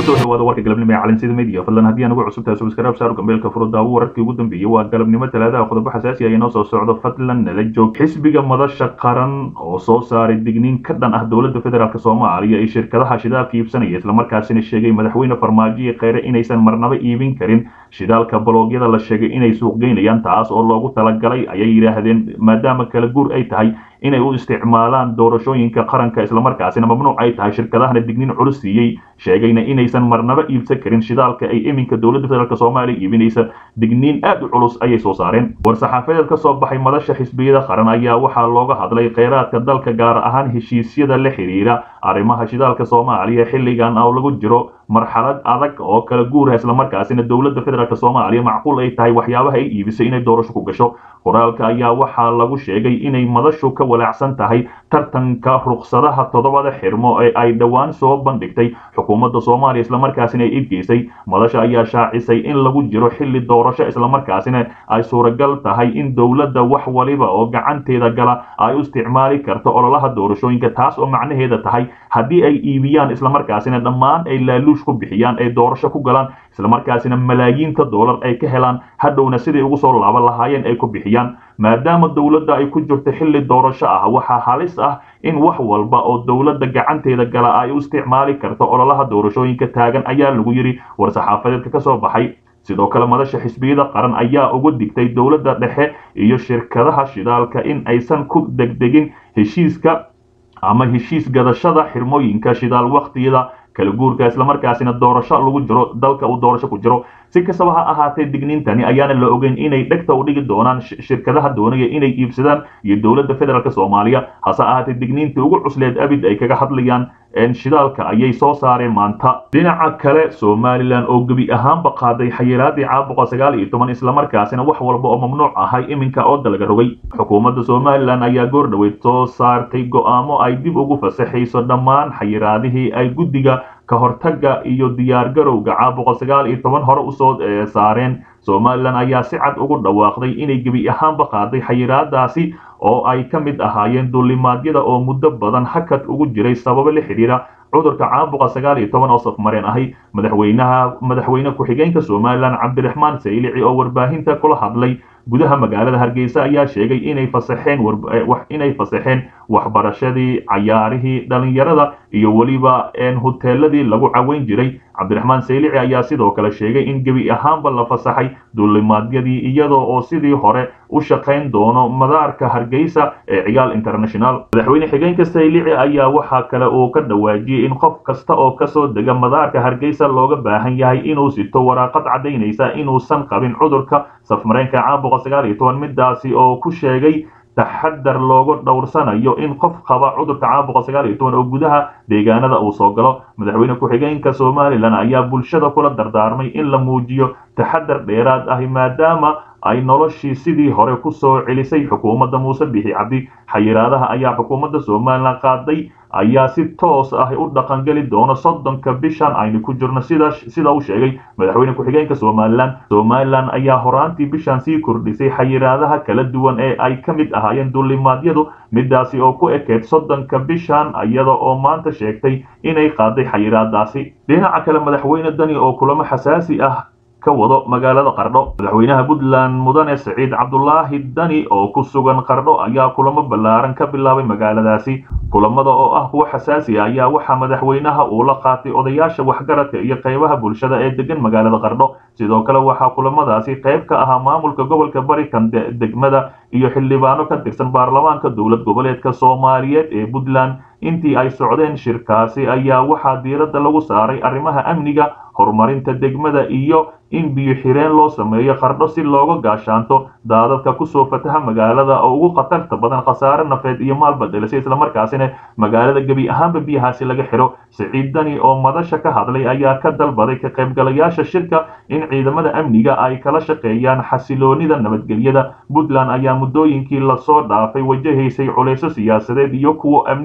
kusoo dhawaada warka galabnimo ee calansida media fadlan haddii aan ugu cusub tahay subscribe saar gambeelka furo daawo wararkii ugu dambeeyey waa galabnimo talaadaha qodobo xasaasi ah inoo soo socdo fadlan nala joog xisbiga madasha qaran oo soo saaray digniin ka dhan ah dowladda federaalk soomaaliya iyo shirkadaha shidaalka iibsanaya islamarkaasina sheegay madaxweyne farmaajo iyo kheyre inaysan marnaba iibin karin shidaalka baloogyada la sheegay inay suuqgeynayaan taas oo loogu talagalay ayay yidhaahdeen maadaama kala guur ay tahay inay u isticmaalaan doorashooyinka qaranka islamarkaasina mamnuuc ay tahay shirkadahana digniin culus siiyey sheegayna inaysan marnaba iibsan karin shidaalka ay iminka dowladda federaalk soomaaliya iibinaysa digniin aad u culus ayay soo saareen war-saxaafadeed ka soo baxay madasha xisbiyada qaran ayaa waxaa looga hadlay kheyraadka dalka gaar ahaan heshiisyada la xidhiira arrimaha shidaalka soomaaliya xilligan oo lagu jiro marxalad adag oo kala guura islamarkaasina dowladda federaalk soomaaliya macquul ay tahay waxyaabaha ay iibisay inay doorasho ku gasho qoraalka ayaa waxaa lagu sheegay inay madashu ka walaacsan tahay tartanka ruqsadaha toddobada xirmo ee ay dhowaan soo bandhigtay xukuumadda soomaaliya islamarkaasina ay idgeysay madasha ayaa shaacisay in lagu jiro xilli doorasho islamarkaasina ay suuragal tahay in dowladda wax waliba oo gacanteeda gala ay u isticmaali karto ololaha doorashooyinka taas oo macnaheeda tahay haddii ay iibiyaan islamarkaasina dhammaan ay laaluush ku bixiyaan ay doorasho ku galaan islamarkaasina malaayiinta doolar ay ka helaan hadhowna siday ugu soo laaban lahaayeen ay ku bixiyaan maadaama dowladda ay ku jirto xilli doorasho ah waxaa halis ah in wax walba oo dowladda gacanteeda gala ay u isticmaali karto ololaha doorashooyinka taagan ayaa lagu yidhi war-saxaafadeedka ka soo baxay sidoo kale madasha xisbiyada qaran ayaa uga digtay dowladda dhexe iyo shirkadaha shidaalka in aysan ku degdegin heshiiska ama heshiis gadashada xirmooyinka shidaal wakhtiyada kala guurka islamarkaasina doorasho lagu jiro dalka uu doorasho ku jiro si kastaba ha ahaatee digniintani ayaana la ogeyn inay dhegta u dhigi doonaan shirkadaha doonaya inay iibsadaan iyo dowladda federaalk soomaaliya hase ahaatee digniintii ugu cusleed abid ay kaga hadlayaan shidaalka ayay soo saareen maanta dhinaca kale somalilan oo gebi ahaanba qaaday xayiraadii caabuqa sagaal iyo toban islamarkaasina wax walba oo mamnuuc ahay iminka oo dalaga rogay xukuumadda somalilan ayaa goor dhoweyd soo saartay go'aamo ay dib ugu fasaxayso dhammaan xayiraadihii ay guddiga ka hortagga iyo diyaargarowga caabuqa sagaal iyo toban hore usoo saareen somalilan ayaa si cad ugu dhawaaqday inay gebi ahaanba qaaday xayiraadaasi oo ay ka mid ahaayeen duulimaadyada oo muddo badan hakad ugu jiray sababo la xidhiira cudurka caabuqa sagaal iyo toban oo safmareen ahay madaxweynaha madaxweyne ku-xigeenka somalilan cabdiraxmaan saylici oo warbaahinta kula hadlay gudaha magaalada hargeysa ayaa sheegay inay fasaxeen inay fasaxeen waxbarashadii cayaarihii dhalinyarada iyo weliba huteeladii lagu caweyn jiray cabdiraxmaan saylici ayaa sidoo kale sheegay in gebi ahaanba la fasaxay duulimaadyadii iyadoo oo sidii hore u shaqayn doono madaarka hargeysa ee cigaal international madaxweyne xigeenka saylici ayaa waxaa kale uu ka dhawaajiyey in qof kasta oo kasoo dega madaarka hargeysa looga baahan yahay inuu sito waraaqad caddaynaysa inuusan qabin cudurka safmareenka caabuqa sagaal iyo toban midaasi oo ku sheegay taxadar loogu dhowrsanayo in qof qaba cudurka caabuqa sagaal iyo toban oo gudaha deegaanada uu soo galo madaxweyne ku-xigeenka somalilan ayaa bulshada kula dardaarmay in la muujiyo taxadar dheeraad ah maadaama ay noloshii sidii hore ku soo celisay xukuumadda muuse bixi cabdi xayiraadaha ayaa xukuumadda somalilan qaaday ayaa si toos ah u dhaqangeli doona soddonka bishan aynu ku jirno sida sida uu sheegay madaxweyne ku-xigeenka somalilan somalilan ayaa horaantii bishan sii kordhisay xayiraadaha kala duwan ee ay ka mid ahaayeen duulimaadyadu midaasi oo ku ekeed soddonka bishan iyada oo maanta sheegtay inay qaaday xayiraadaasi dhinaca kale madaxweyne dani oo kulamo xasaasi ah ka wado magaalada qardho madaxweynaha puntland mudane siciid cabdulaahi dani oo ku sugan qardho ayaa kulamo ballaaran ka bilaabay magaaladaasi kulamada oo ah kuwo xasaasi ah ayaa waxaa madaxweynaha uu la qaatay odayaasha waxgaradka iyo qaybaha bulshada ee degan magaalada qardho sidoo kale waxaa kulamadaasi qayb ka ahaa maamulka gobolka barikan degmada iyo xildhibaano ka tirsan baarlamaanka dowlad goboleedka soomaaliyeed ee puntland intii ay socdeen shirkaasi ayaa waxaa diiradda lagu saaray arrimaha amniga horumarinta degmada iyo in biyo xireen loo sameeyo qardho si looga gaashaanto daadadka kusoo fataha magaalada oo ugu khatarta badan khasaare nafeed iyo maalba dhelisay islamarkaasina magaalada gebi ahaanba biyahaasi laga xidho siciid dani oo madasha ka hadlay ayaa ka dalbaday ka qaybgalayaasha shirka in ciidamada amniga ay kala shaqeeyaan xasiloonida nabadgelyada puntland ayaa muddooyinkii lasoo dhaafay wajahaysay culayso siyaasadeed iyo kuwo amni oo aad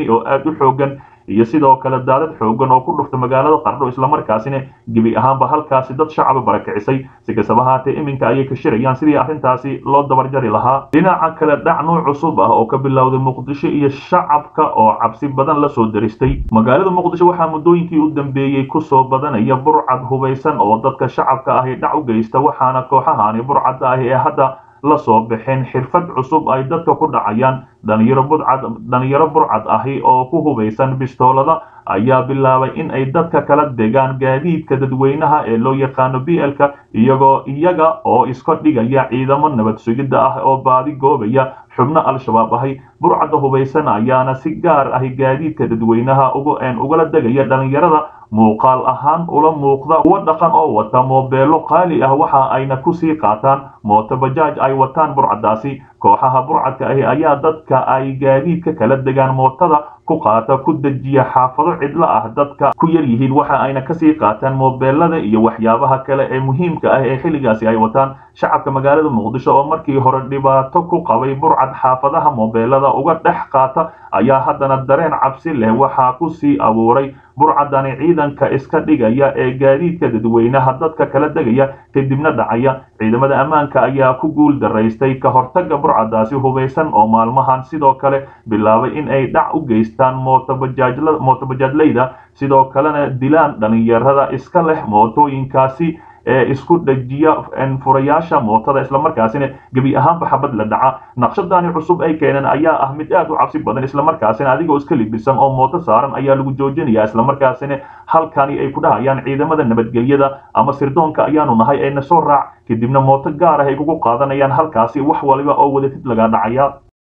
u xoogan iyo sidoo kale daadad xoogan oo ku dhufta magaalada qardho islamarkaasina gebi ahaanba halkaasi dad shacaba barakicisay si kastaba haatee iminka ayay ka shirayaan sidii arrintaasi loo dabarjari lahaa dhinaca kale dhac nuuc cusub ah oo ka bilowday muqdisho iyo shacabka oo cabsi badan la soo daristay magaalada muqdisho waxaa muddooyinkii u dambeeyey kusoo badanaya burcad hubaysan oo dadka shacabka ahi dhac u geysta waxaana kooxahani burcadda ahi ee hadda la soo baxeen xirfad cusub ay dadka ku dhacayaan dhalinyaro budcad dhalinyaro burcad ahi oo ku hubaysan bistoolada ayaa bilaabay in ay dadka kala degaan gaadiidka dadweynaha ee loo yaqaano b l-ka iyagoo iyaga oo iska dhigaya ciidamo nabad sugidda ah oo baadi goobaya xubno al-shabaab ahi burcadda hubaysan ayaana si gaar ahi gaadiidka dadweynaha ugala degaya dhalinyarada muuqaal ahaan ula muuqda kuwa dhaqan oo wata moobeelo qaali ah waxa ayna kusii qaataan mooto bajaaj ay wataan burcaddaasi kooxaha burcadka ahi ayaa dadka ay gaadiidka kala degaan mootada ku qaata ku dejiya xaafado cidlo ah dadka ku yar yihiin waxa ayna kasii qaataan moobeelada iyo waxyaabaha kale ee muhiimka ah ee xilligaasi ay wataan shacabka magaalada muqdisho oo markii hore dhibaato ku qabay burcad xaafadaha moobeelada uga dhex qaata ayaa haddana dareen cabsi leh waxaa kusii abuuray burcadani ciidanka iska dhigaya ee gaadiidka dadweynaha dadka kala degaya kadibna dhacaya ciidamada ammaanka ayaa ku guul daraystay ka hortaga burcadaasi hubaysan oo maalmahan sidoo kale bilaabay in ay dhac u geystaan mootobajaajlayda sidoo kalena dilaan dhalinyarada iska leh mootooyinkaasi ee isku dhajiya furayaasha mootada islamarkaasina gebi ahaanba xabad la dhaca naqshadani cusub ay keeneen ayaa ah mid aad u cabsi badan islamarkaasina adigoo iska libisan oo mooto saaran ayaa lagu joojinaya islamarkaasina halkani ay ku dhahayaan ciidamada nabadgelyada ama sirdoonka ayaanu nahay ee na soo raac kadibna mooto gaar ah ay kugu qaadanayaan halkaasi wax waliba oo wadatid laga dhacaya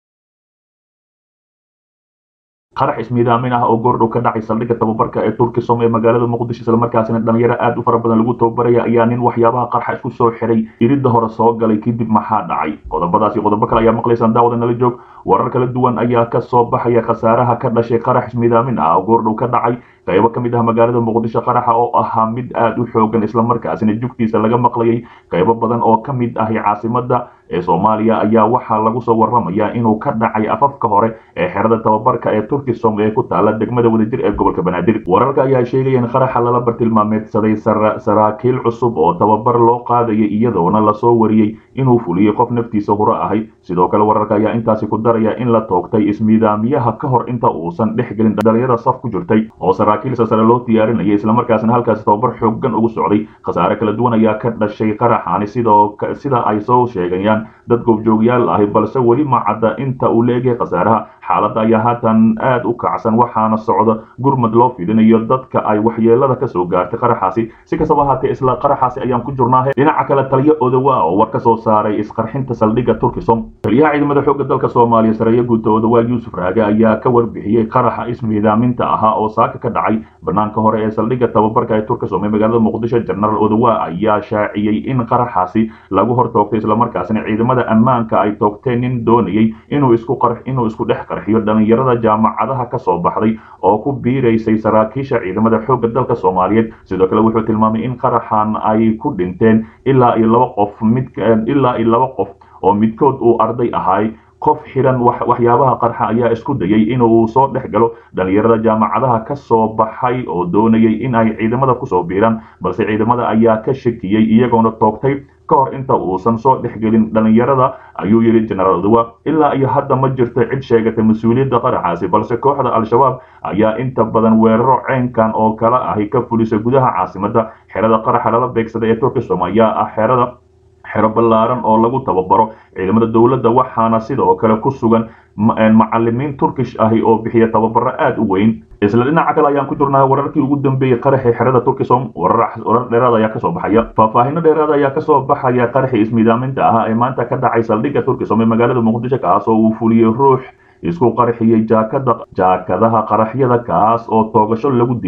qarax ismiidaamin ah oo goordhow ka dhacay saldhigga tababarka ee turkisom ee magaalada muqdisho islamarkaasina dhalinyaro aad u fara badan lagu tababaraya ayaa nin waxyaabaha qarxa isku soo xiray iridda hore soo galay kadib maxaa dhacay qodobadaas iyo qodobo kale ayaa maqlaysaan daawada nala joog warar kala duwan ayaa ka soo baxaya khasaaraha ka dhashay qarax ismiidaamin ah oo goordhow ka dhacay qaybo ka mid ah magaalada muqdisho qaraxa oo ahaa mid aad u xoogan islamarkaasina jugtiisa laga maqlayay qaybo badan oo ka mid ahi caasimada ee soomaaliya ayaa waxaa lagu soo waramayaa inuu ka dhacay afafka hore ee xerada tababarka ee turkisom ee ku taala degmada wadajir ee gobolka banaadir wararka ayaa sheegaya in qaraxa lala bartilmaameedsaday saraakiil cusub oo tababar loo qaadayay iyadoona lasoo wariyey inuu fuliyey qof naftiisa huro ahay sidoo kale wararka ayaa intaasi ku daraya in la toogtay ismiidaamiyaha ka hor inta uusan dhex gelin dhalinyarada saf ku jirtay oo saraakiil sasare loo diyaarinayay islamarkaasna halkaasi tababar xoogan ugu socday khasaare kala duwan ayaa ka dhashay qaraxaani sidoo sida ay soo sheegayaan dad goobjoogyaal ahi balse weli ma cadda inta uu leegyahay khasaaraha xaaladda ayaa haatan aad u kacsan waxaana socda gurmad loo fidinayo dadka ay waxyeelada kasoo gaartay qaraxaasi si kastaba haatee isla qaraxaasi ayaan ku jirnaahe dhinaca kale taliyo odowa oo war ka soo saaray isqarxinta saldhigga turkisom taliyaha ciidamada xoogga dalka soomaaliya sareeyo guuta odowa yuusuf raage ayaa ka warbixiyey qaraxa ismiidaaminta ahaa oo saaka ka dhacay banaanka hore ee saldhigga tababarka ee turkisom ee magaalada muqdisho jenaraal odowa ayaa shaaciyey in qaraxaasi lagu hor toogtay islamarkaasina ciidamada ammaanka ay toogteen nin doonayay inuu isku inuu isku dhex qarxiyo dhalinyarada jaamacadaha ka soo baxday oo ku biiraysay saraakiisha ciidamada xoogga dalka soomaaliyeed sidoo kale wuxuu tilmaamay in qaraxan ay ku dhinteen ilaa iyo laba qof mid ilaa iyo laba qof oo midkood uu arday ahay qof xiran waxyaabaha qarxa ayaa isku dayay inuu soo dhex galo dhalinyarada jaamacadaha ka soo baxay oo doonayay in ay ciidamada kusoo biiraan balse ciidamada ayaa ka shakiyey iyagoona toogtay ka hor inta uusan soo dhexgelin dhalinyarada ayuu yidhi jenaraal odowa ilaa iyo hadda ma jirto cid sheegatay mas-uuliyadda qaraxaasi balse kooxda al-shabaab ayaa inta badan weeraro ceynkan oo kale ahi ka fulisa gudaha caasimada xerada qaraxa lala beegsada ee turkisom ayaa ah xerada xero ballaaran oo lagu tababaro ciidamada dowladda waxaana sidoo kale ku sugan macalimiin turkish ahi oo bixiya tababaro aad u weyn isla dhinaca kale ayaan ku jirnaa wararkii ugu dambeeyey qaraxii xerada turkisom warar dheeraad ayaa kasoo baxaya faahfaahino dheeraad ayaa kasoo baxaya qaraxii ismiidaaminta ahaa ee maanta ka dhacay saldhigga turkisom ee magaalada muqdisho kaas oo uu fuliyey ruux isku qarxiyey jaakada jaakadaha qaraxyada kaas oo toogasho lagu dilay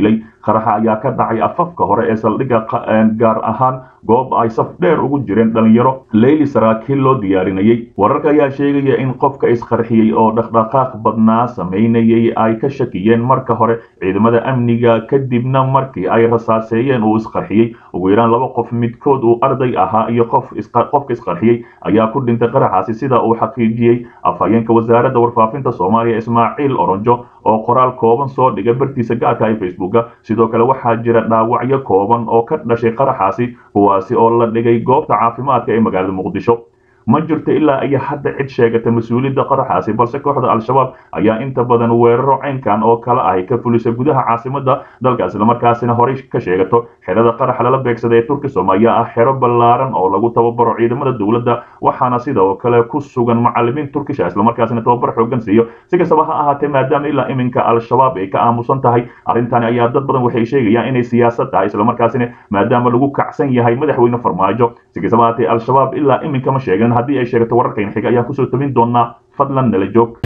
qaraxa ayaa ka dhacay afafka hore ee saldhigga gaar ahaan goob ay saf dheer ugu jireen dhalinyaro leyli saraakiil loo diyaarinayay wararka ayaa sheegaya in qofka isqarxiyey oo dhaqdhaqaaq badnaa samaynayay ay ka shakiyeen marka hore ciidamada amniga kadibna markii ay rasaaseeyeen uu isqarxiyey ugu yaraan laba qof midkood uu arday ahaa iyo qof qofka isqarxiyey ayaa ku dhintay qaraxaasi sida uu xaqiijiyey afhayeenka wasaaradda warfaafinta soomaaliya ismaaciil oronjo oo qoraal kooban soo dhigay bartiisa gaarka ee facebooka sidoo kale waxaa jira dhaawacyo kooban oo ka dhashay qaraxaasi kuwaasi oo la dhigay goobta caafimaadka ee magaalada muqdisho ma jirto ilaa iyo hadda cid sheegata mas-uuliyadda qaraxaasi balse kooxda al-shabaab ayaa inta badan weeraro caynkan oo kale ahy ka fulisa gudaha caasimada dalka islamarkaasina horey ka sheegato xerada qarax lala beegsada ee turkisom ayaa ah xero ballaaran oo lagu tababaro ciidamada dowladda waxaana sidoo kale ku sugan macalimiin turkisha islamarkaasina tababar xoogan siiyo si kastaba ha ahaatee maadaama ilaa iminka al-shabaab ay ka aamusan tahay arrintani ayaa dad badan waxay sheegayaan inay siyaasad tahay islamarkaasina maadaama lagu kacsan yahay madaxweyne farmaajo si kastaba ahaatee al-shabaab ilaa iminka ma sheegan haddii ay sheegato wararkayna xiga ayaan kusoo tabin doonaa fadlan nala joog